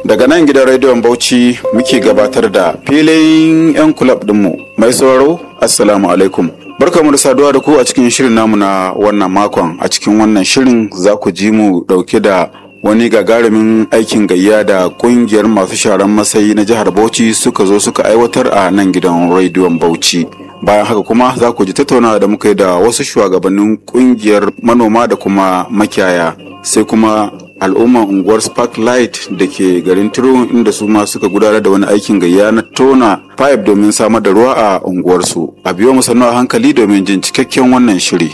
Daga nan gidan rediyon Bauchi muke gabatar da filin 'yan kulab dinmu mai sauraro Assalamu alaikum. Barkamu da saduwa da ku a cikin shirin namu na wannan makon a cikin wannan shirin za ku ji mu dauke da wani gagarumin aikin gayya da kungiyar masu sharan masayi na jihar Bauchi suka zo suka aiwatar a nan gidan rediyon Bauchi. Bayan haka kuma za ku ji tattaunawa da muka yi da wasu shugabannin kungiyar manoma da kuma makiyaya sai kuma al'umman unguwar sparklight da ke garin tiro inda su ma suka gudanar da wani aikin gayya na tona pipe domin samar da ruwa a unguwarsu a biyo mu sannu a hankali domin jin cikakken wannan shiri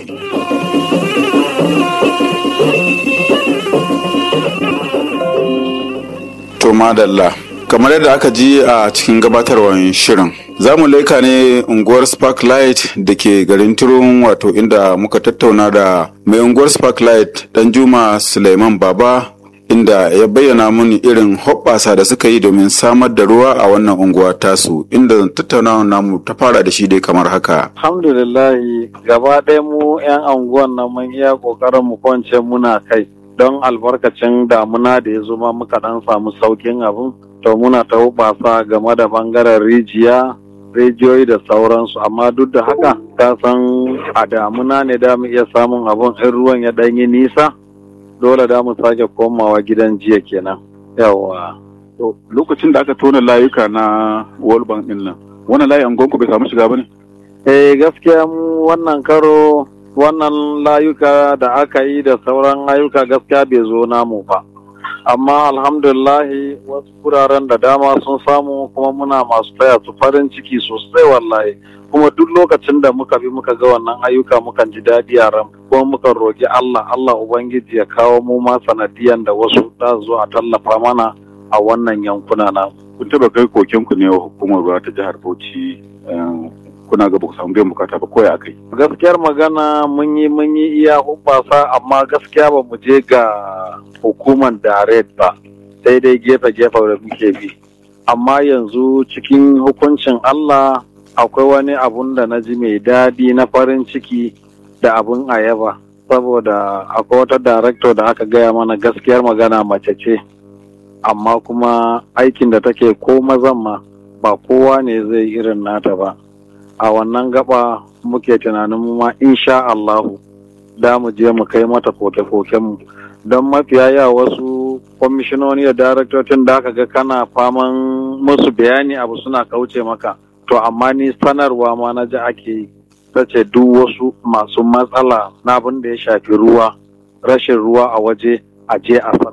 to madalla kamar yadda aka ji a cikin gabatarwar shirin za mu laika ne unguwar sparklight da ke garin turun wato inda muka tattauna da mai unguwar sparklight dan juma suleiman baba inda ya bayyana muni irin hoɓɓasa da suka yi domin samar da ruwa a wannan unguwa tasu inda tattaunawa namu ta fara da shi dai kamar haka alhamdulillahi gaba ɗaya mu 'yan anguwan nan mun iya ƙoƙarin mu kwance muna kai don albarkacin damuna da ya zo ma muka ɗan samu saukin abin to muna ta hubasa game da bangaren rijiya rijiyoyi da sauransu amma duk da haka ka san a damuna ne da mu iya samun abun in ruwan ya ɗanyi nisa dole da mu sake komawa gidan jiya kenan yawa to lokacin da aka tona layuka na world bank din nan wannan layi an bai samu shiga bane eh gaskiya mu wannan karo wannan layuka da aka yi da sauran layuka gaskiya bai zo namu ba amma alhamdulillahi wasu wuraren da dama sun samu kuma muna masu taya su farin ciki sosai wallahi kuma duk lokacin da muka bi muka ga wannan ayyuka mukan ji daɗi a ran kuma muka roƙi Allah Allah ubangiji ya kawo mu ma sanadiyan da wasu za zo a tallafa mana a wannan yankuna na kun taba kai koken ku ne wa hukumar ruwa ta jihar Bauchi kuna ga ku samu biyan bukata ba koya akai gaskiyar magana mun yi mun yi iya hubbasa amma gaskiya ba mu je ga hukumar direct ba sai dai gefe-gefe da muke bi amma yanzu cikin hukuncin Allah akwai wani abun da na ji mai daɗi na farin ciki da abun ayaba saboda akwai wata director da aka gaya mana gaskiyar magana mace ce amma kuma aikin da take ko mazan ma ba kowa ne zai irin nata ba a wannan gaba muke tunanin mu ma insha Allahu da mu je mu kai mata koke-koken mu don mafiya yawa wasu kwamishinoni da daraktocin da aka ga kana faman musu bayani abu suna kauce maka to amma ni sanarwa ma na ji ake yi ta ce duk wasu masu matsala na abin da ya shafi ruwa rashin ruwa a waje a je a